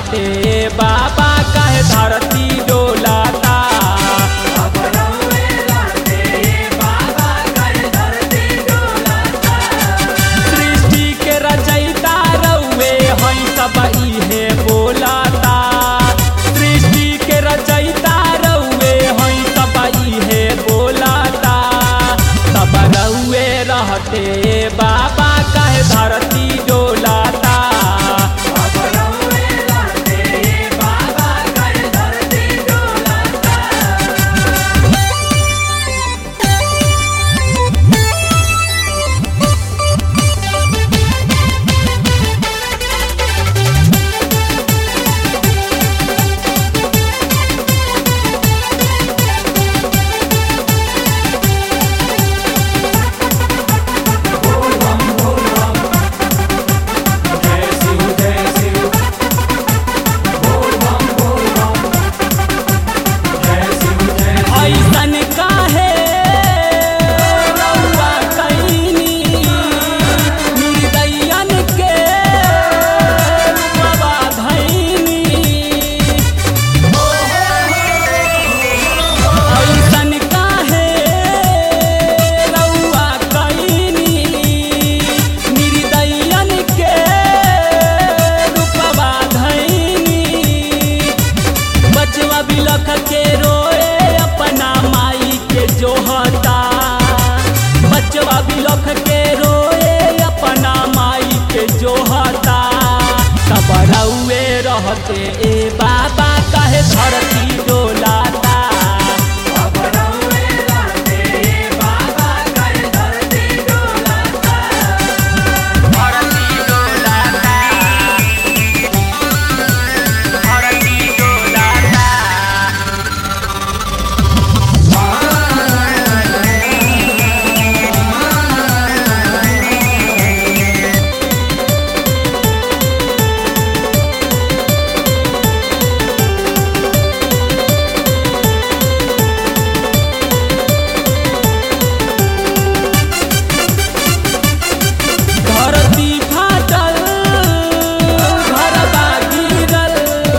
रहते बाबा कहे धरती डोलाता सृष्टि के रचयिता रउए हई सब इहे बोलाता सृष्टि के रचयिता रउए हई सब इहे बोलाता तब रउए रहते बाबा कहे धरती डोलाता ऐसन काहे रउआ कैनी निर्दयन के रूपवा धैनी ऐसन काहे रउआ कैनी निर्दयन के रूपवा धैनी बचवा बिलख के रोए अपना माई के जोहता बचवा बिलख के रोए अपना माई के जोहता तब रउए रहते ए बाबा कहे धरती डोलाता धरती डोलाता धरती डोलाता धरती फाटल घरबा गिरल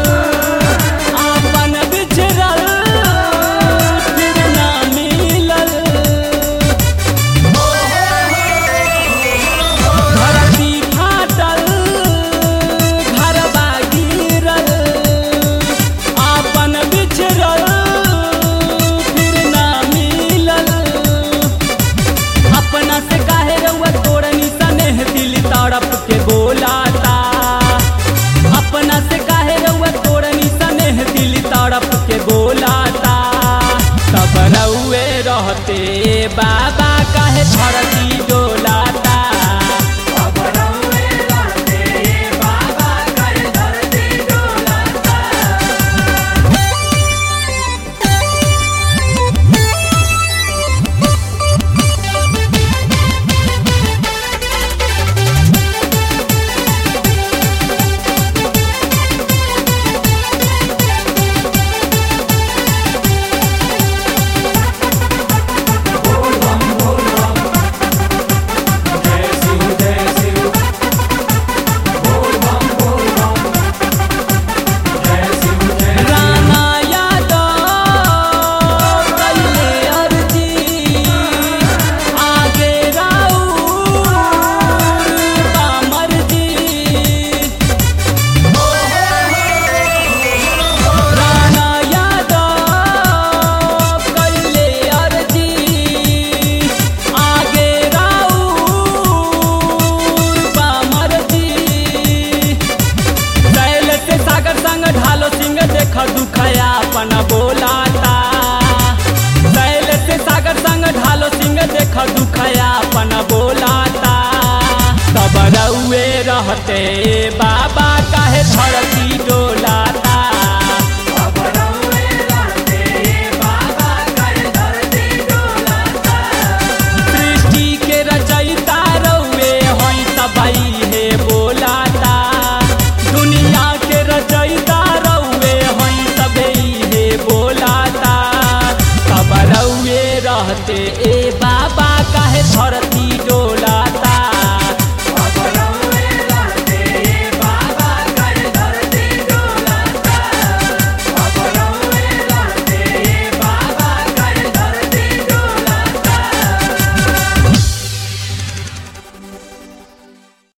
आपन बिछड़ल फिर ना मिलल धरती फाटल घरबा गिरल आपन बिछड़ल फिर ना मिलल अपना से काहे रउआ तोड़नी सनेह दिल तड़प के बोलाता अपना से काहे रउआ तोड़नी सनेह दिल तड़प के बोलाता तब रउए रहते बाबा काहे धरती डोलाता राना यादव कैले अर्जी आगे राउर बा मर्जी राना यादव कैले अर्जी आगे राउर बा मर्जी कैल से सागर संग ढालो सिंह देख दुखया अपन बोलाता कैल से सागर संग ढालो सिंह देख दुखया अपन बोलाता तब रउए रहते बाबा